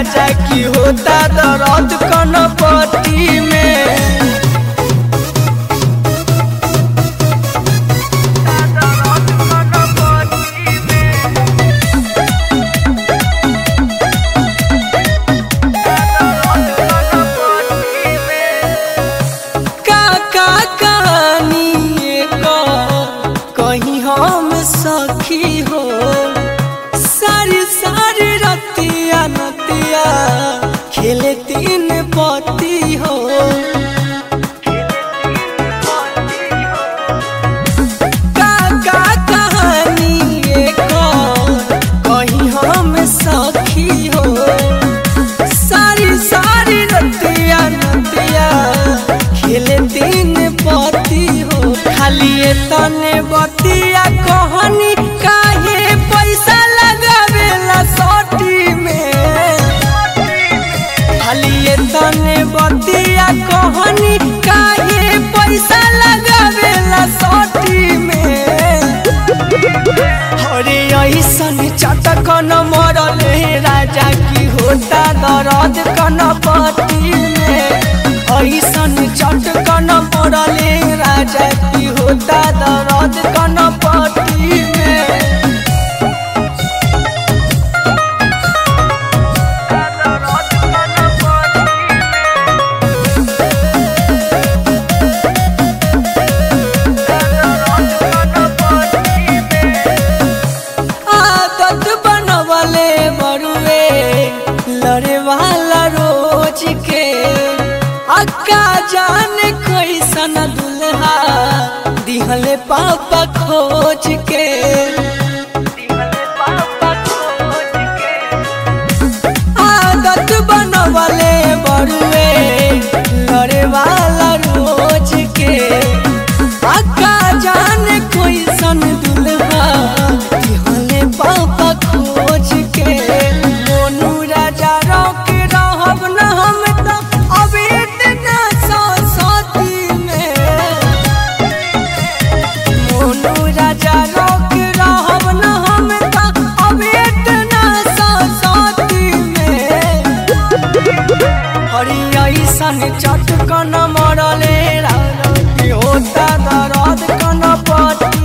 राजा की होता दर्द कनपति में का का कहानी का कहीं हम सखी हो सारी सारी रतिया नतिया खेले तीन पति हो का का कहानी का कहीं हम सखी हो सारी सारी रतिया नतिया खेले दिन पति हो खाली ये तने बतिया कहनी काहे पैसा लगावेला सोटी में खाली ये तने बतिया कहनी काहे पैसा लगावेला सोटी में हरे ऐसन चटक न मरले राजा की होता दर्द कनपति में ऐसन चटक न मरले राजा की होता दर्द कनपति में आदत बनवले बरुए लड़े वाला रोज के अक्का जान कैसन दुल्हा दिहले पापा खोज के आदत बनवले बरुए लड़े वाला रोज के अक्का जान कैसन दुल्हा दिहले पापा खोज के मोनू राजा रोक रहब न हम तो अब इतना सती में मोनू राजा रोक रहब न हम तो अब इतना सती में हरी ऐसन चटकन मरले राजा की होता दर्द कन पति